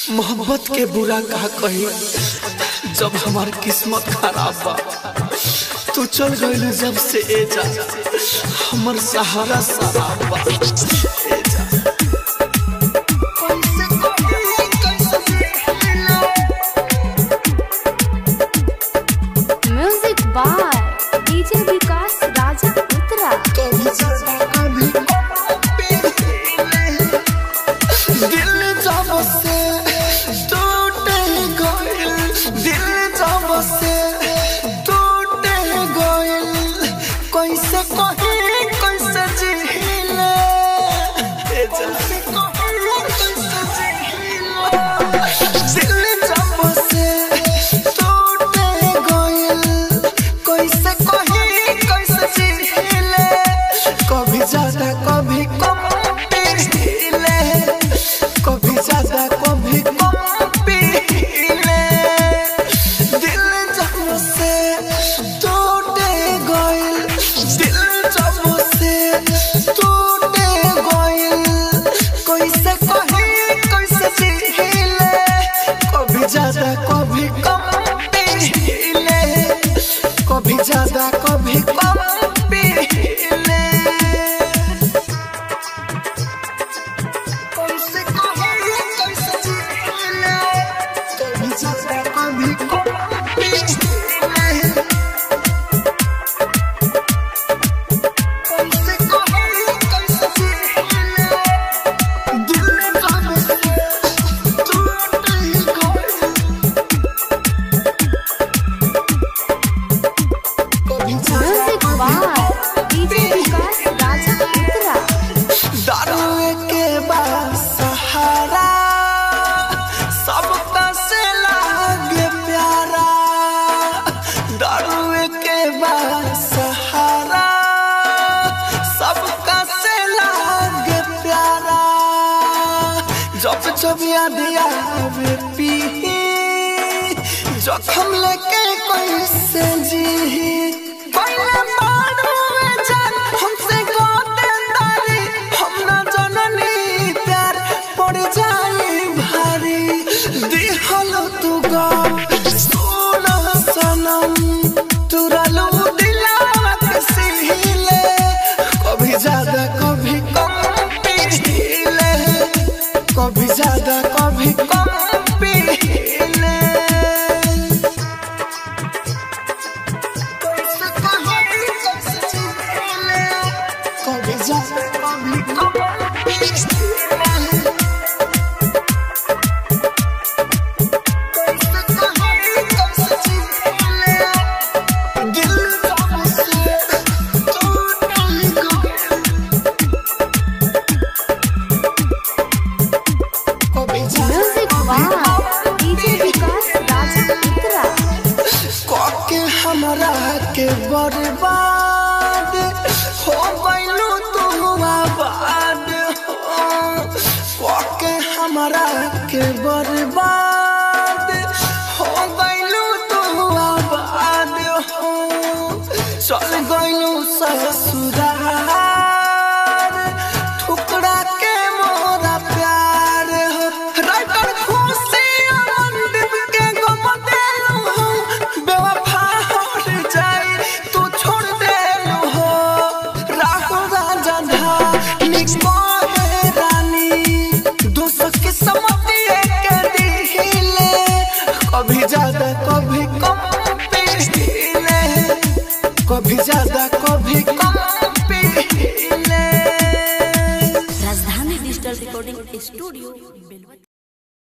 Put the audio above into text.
मोहब्बत के बुरा कहा कही जब हमार किस्मत खराब बा तू चल गइल जब से ए जा हमर सहारा शराब बा ए जा music by DJ Vikas Raja Uttara दिल जब से टूट गइल दिल जब से टूट गइल कैसे कही कैसे जीले ए जा दिल जब से टूट गइल कैसे कही कैसे जीले कभी ज्यादा कभी कम पीले कभी ज्यादा कभी कम पीले दिल जब से टूट गइल दिल जब से टूट गइल कैसे कही कैसे जीले कभी ज्यादा कभी कम पीले कभी ज्यादा कभी कम पीले कैसे कही कैसे जीले कभी ज्यादा कभी कम पीले कैसे कही कैसे जीले दिल जब से टूट गइल music by DJ Vikas Raja Uttara दारुए के बाद सहारा सबका से लागे प्यारा दारुए के बाद सहारा सबका से लागे प्यारा जब जब याद आवे पी जखम लेके कैसे जी पहले मारूए जान हमसे गोते तारी हम ना जननी प्यार पड़ जाए भारी दिहल तू गा सोना सनम तुरलू दिलावा के सीले कभी ज्यादा कभी कम पीले कभी ज्यादा कभी कम पीले कैसे कही कैसे जीले कभी ज्यादा कभी कम पीले कैसे कही कैसे जीले दिल जब से टूट गइल कभी music by DJ Vikas Raja Uttara के हमरा के बर्बाद हो गइलू तू आबाद हो के हमरा के बर्बाद हो गइलू तू आबाद हो चल गइलू ससुराल ठुकरा के मोरा प्यार हो राइटर खुशी आनंद के गम देलू हो बेवफा हो जाए तू छोड़ देलू हो राहु राजा धानी कहे रानी दोस्त के समझिए के दिले कभी ज्यादा कभी कम पीले कभी ज्यादा कभी कम पीले राजधानी डिजिटल रिकॉर्डिंग स्टूडियो बेलवतिया